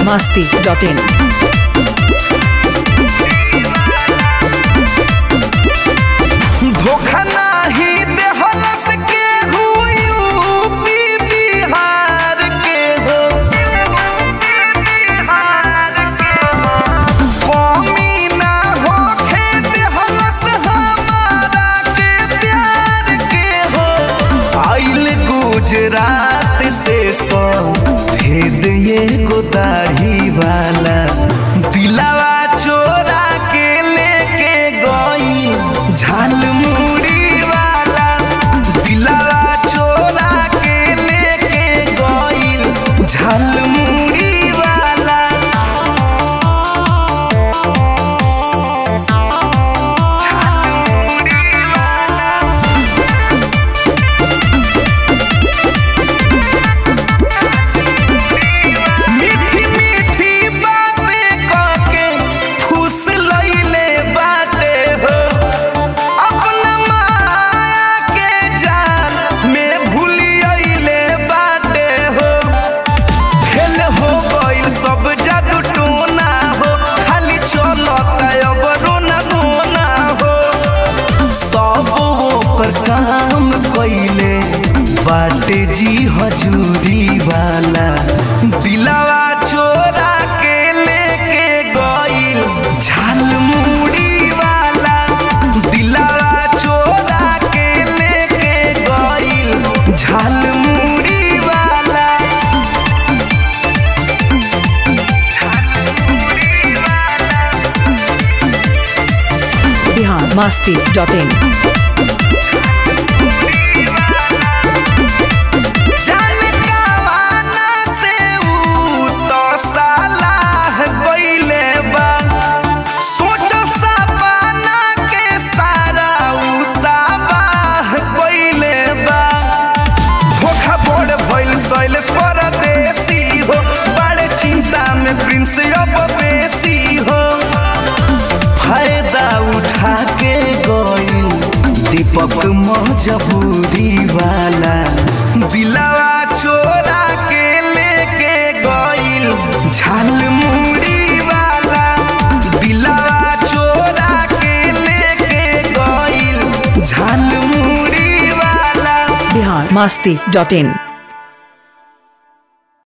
masti.in. धोखा नाही देहलस के यूपी बिहार के हो कमी ना होखे देहलस हमारा के प्यार के हो आइल गुजरात से सो भेद ये गोदाढ़ी वाला दिलावा चोरा के लेके गई झाल मुड़ी वाला दिलावा चोरा के लेके गई झाल मुड़ी वाला मीठी मीठी बातें कहके फूस लइले बाटे हो अपना माया के जाल में भूलियले बाटे हो फेल हो गइल सब जादू टोना हो खाली चलता अब रोना रोना हो सब ओकर काम कइले बाटे जी हजूरी वाला दिलावा चोरा के लेके गइल झाल मुड़ी वाला दिलावा चोरा के लेके गइल झाल मुड़ी वाला Bihar masti.in. जान कावाना से ऊ तो सालाह गइले बा सोच सपना के सारा ऊ तबाह गइले बा धोखा बोड़ भइल सैलेश परदेसी हो बड़े चिंता में प्रिंस अब बेसी हो फायदा उठा के गइल दीपक मजबूरी वाला दिलावा चोरा के लेके गइल झाल मुड़ी वाला दिलावा चोरा के लेके गइल झाल मुड़ी वाला Bihar masti.in.